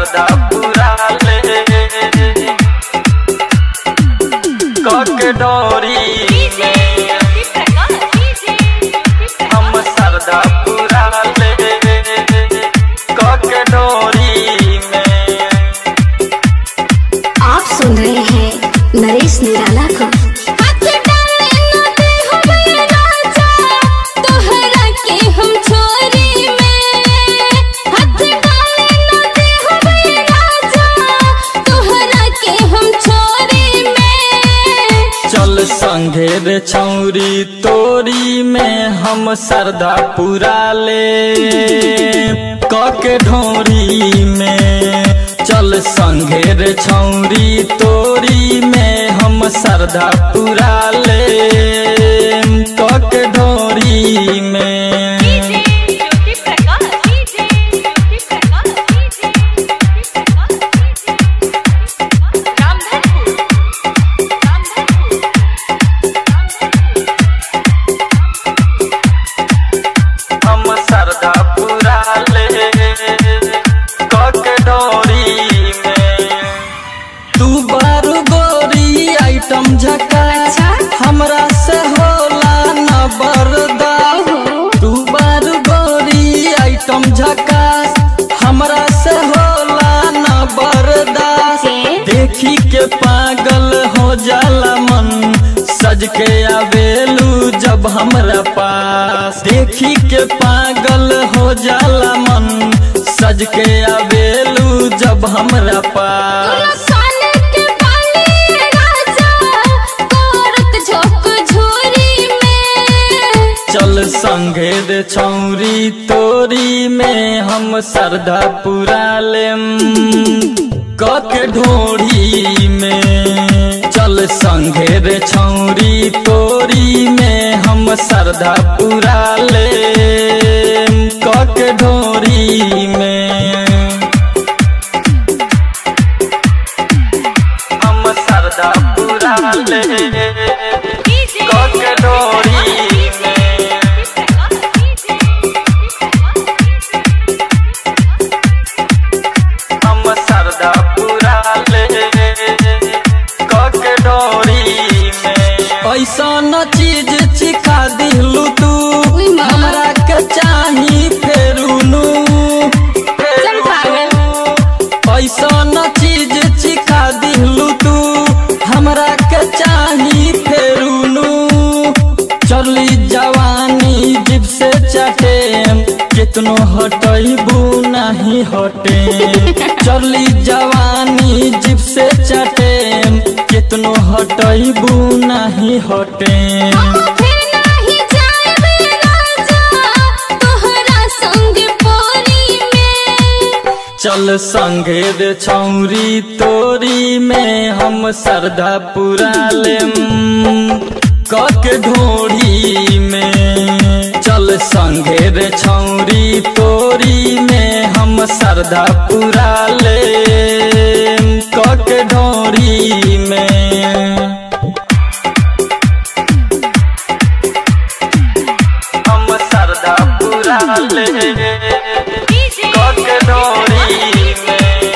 सरदा पूरा ले कके डोरी में हम सरदा पूरा ले कके डोरी में आप सुन रहे हैं नरेश निराला को हाथ डाले न दे हमें राजा तोहरा के हम छोरी में हाथ डाले न दे हमें राजा तोहरा के हम छोरी में चल संगे रे छौरी तोरी में हम सरदा पूरा ले कके ढोरी में चल संगे रे छौरी तोरी में हम सरदा पूरा ले कके ढोरी में हम सरदा पूरा ले कके डोरी में तू बारू गोरी आइटम झका हमरा से होला न बरदा तू बारू गोरी आइटम झका हमरा से होला न बरदास देखी के पागल हो जाला मन सज के आवेलू जब हमरा पास देखी के पागल हो जाला मन सज के आवेलू जब हमरा पास कान के बाली राजा कोरत झोंक झोरी में चल संगे रे छौरी तोरी में हम सरदा पूरा लेम कके ढोरी में चल संगे रे छौरी तोरी में हम सरदा पूरा लेम कके ढोरी में हम सरदा पूरा ले कके डोरी में हम सरदा पूरा ले कके डोरी में ऐसा न चीज चिखा दिलू तू उई माँ। हमरा के चाही फेरुनु चल पागल। ऐसा न चीज चिखा दिलू तू हमरा के चाही फेरुनु चली जवानी जिब से चटे कितनो हटैबू नहीं हटे चली जवानी जिब से चटे कितनो हटैबू नहीं हटे फिर नाही जाएबे राजा तोहरा संग पोरी में चल संगे रे छौरी तोरी में हम सरदा पूरा लेम कके ढोरी में चल संगे रे छौरी तोरी में हम सरदा पूरा लेम कके ढोरी में हम सरदा पूरा ले कके डोरी में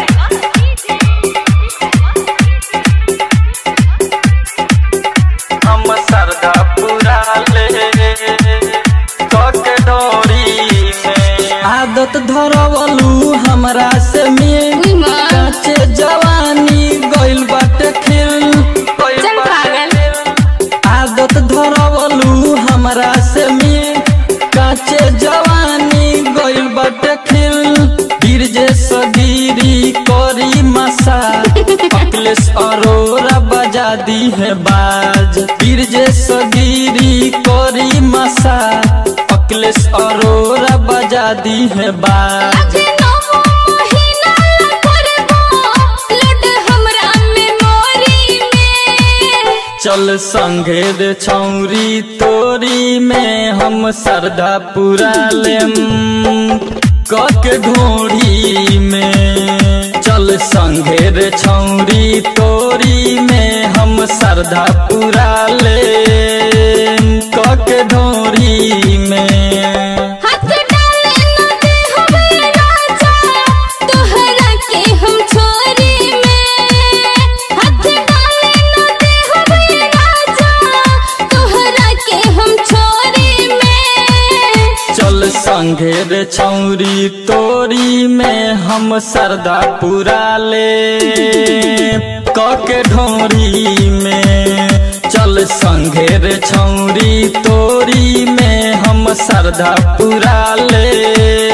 हम सरदा पूरा ले कके डोरी में आदत धरवलू हमरा से में उई माँ। काचे जवानी गइल बाटे खिल गइल चल बाटे पागल। खिल। आदत धरवलू हमरा से में काचे जवानी गइल बाटे खिल गिर जे सगीरी करी मसा अखिलेश अरोरा बजा दी है बाज गिर जे सगीरी करी मसा अखिलेश अरोरा बजा दी है बाज अभी नौ महीना ला करबो लुट हमरा मेमोरी में चल संगे रे छौरी तोरी में हम सरदा पूरा लेम कके ढोरी में चल संगे रे छौरी तोरी में हम सरदा पूरा लेम कके ढोरी में हाथ डाले न दे हमें राजा तोहरा संघे रे छौरी तोरी में हम सरदा पुरा ले कके ढोरी में चल संघे रे छौरी तोरी में हम सरदा पुरा ले